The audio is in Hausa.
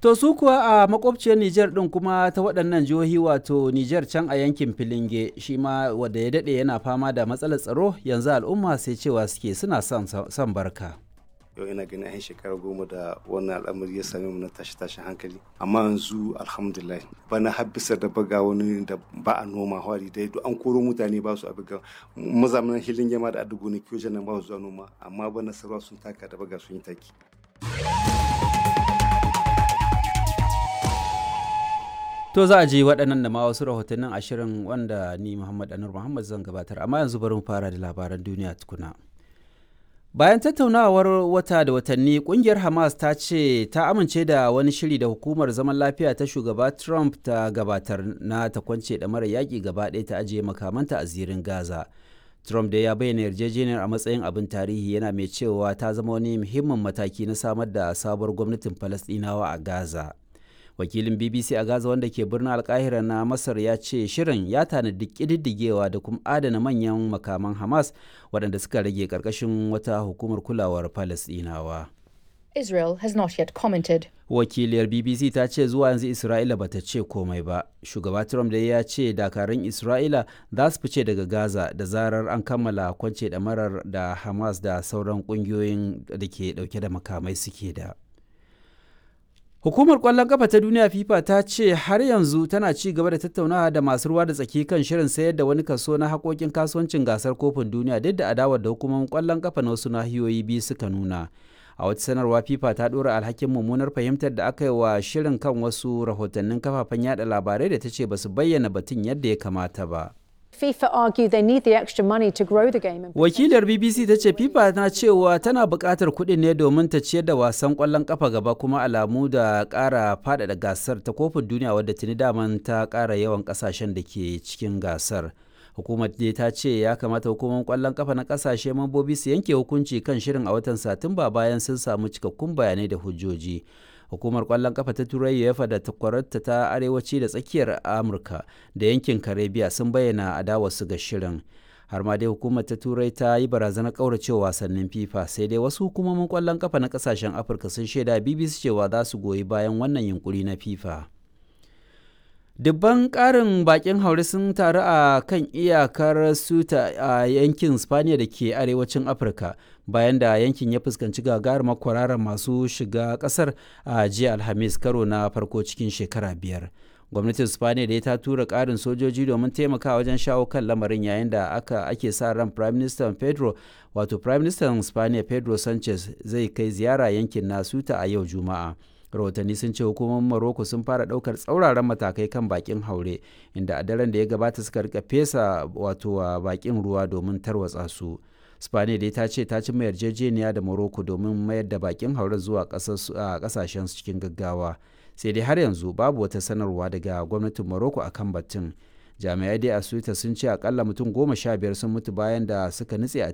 To su kuwa a makwabciyar Nijar ɗin kuma ta waɗannan jihohi wato Nijar can a yankin Filinge shi ma wadda ya daɗe yana fama da matsalar tsaro yanzu al'umma sai cewa suke suna son barka. yau ina ganin yan shekara goma da wannan al'amari ya same mu na tashi tashi hankali amma yanzu alhamdulillah bana har bisa da baga wani da ba a noma hwari dai an koro mutane ba su abiga mazamanan hilin yama da adugo ne kiyo nan ba su zuwa noma amma bana sarwa sun taka da baga sun yi taki To za a je waɗannan da ma wasu rahotannin ashirin wanda ni Muhammad Anur Muhammad zan gabatar amma yanzu bari mu fara da labaran duniya tukuna. Bayan tattaunawar wata da watanni kungiyar Hamas ta ce ta amince da wani shiri da hukumar zaman lafiya ta shugaba Trump ta gabatar na ta kwance da mara yaƙi gaba ɗaya ta ajiye makamanta a zirin Gaza. Trump da ya bayyana yarjejeniyar a matsayin abin tarihi yana mai cewa ta zama wani muhimmin mataki na samar da sabuwar gwamnatin Falasɗinawa a Gaza. Wakilin BBC a Gaza wanda ke birnin Alkahira na Masar ya ce shirin ya tanadi ƙididdigewa da kuma adana manyan makaman Hamas waɗanda suka rage ƙarƙashin wata hukumar kulawar Falasɗinawa. Israel has not yet commented. Wakiliyar BBC ta ce zuwa yanzu Isra'ila bata ce komai ba. Shugaba Trump da ya ce dakarun Isra'ila za su fice daga Gaza da zarar an kammala kwance ɗamarar da Hamas da sauran ƙungiyoyin da ke ɗauke da makamai suke da. Hukumar ƙwallon ƙafa ta duniya FIFA ta ce har yanzu tana ci gaba da tattaunawa da masu ruwa da tsaki kan shirin sayar da wani kaso na haƙoƙin kasuwancin gasar kofin duniya duk da adawar da hukumomin ƙwallon ƙafa na wasu nahiyoyi biyu suka nuna. A wata sanarwa FIFA ta ɗora alhakin mummunar fahimtar da aka yi wa shirin kan wasu rahotannin kafafen yada labarai da ta ce ba su bayyana batun yadda ya kamata ba. FIFA argue they need the extra money to grow the game. Wakilar BBC ta ce FIFA na cewa tana buƙatar kuɗin ne domin ta ciyar da wasan ƙwallon ƙafa gaba kuma alamu da ƙara faɗaɗa gasar ta kofin duniya wadda tuni daman ta ƙara yawan ƙasashen da ke cikin gasar. Hukumar dai ta ce ya kamata hukumar ƙwallon ƙafa na ƙasashe mambobi su yanke hukunci kan shirin a watan Satumba bayan sun samu cikakkun bayanai da hujjoji. hukumar kwallon kafa ta turai uefa da takwararta ta arewaci da tsakiyar amurka da yankin karibiya sun bayyana adawarsu ga shirin har ma dai hukumar ta turai ta yi barazanar kauracewa wasannin fifa sai dai wasu hukumomin kwallon kafa na kasashen afirka sun shaida bbc cewa za su goyi bayan wannan yunkuri na fifa dubban ƙarin bakin haure sun taru a kan iyakar suta a yankin spaniya da ke arewacin afirka bayan da yankin ya fuskanci gagarumar kwararar masu shiga ƙasar a jiya alhamis karo na farko cikin shekara biyar gwamnatin spaniya da ta tura ƙarin sojoji domin taimaka wajen shawo kan lamarin yayin da aka ake sa ran prime minister pedro wato prime minister spaniya pedro sanchez zai kai ziyara yankin na suta a yau juma'a rahotanni sun ce hukumomin Morocco sun fara daukar tsauraran matakai kan bakin haure inda a daren da ya gabata suka rika fesa wato bakin ruwa domin tarwatsa su spaniya dai ta ce ta cimma yarjejeniya da Morocco domin mayar da bakin haure zuwa kasashen cikin gaggawa sai dai har yanzu babu wata sanarwa daga gwamnatin Morocco akan batun jami'ai dai a suita sun ce akalla mutum goma sha biyar sun mutu bayan da suka nutse a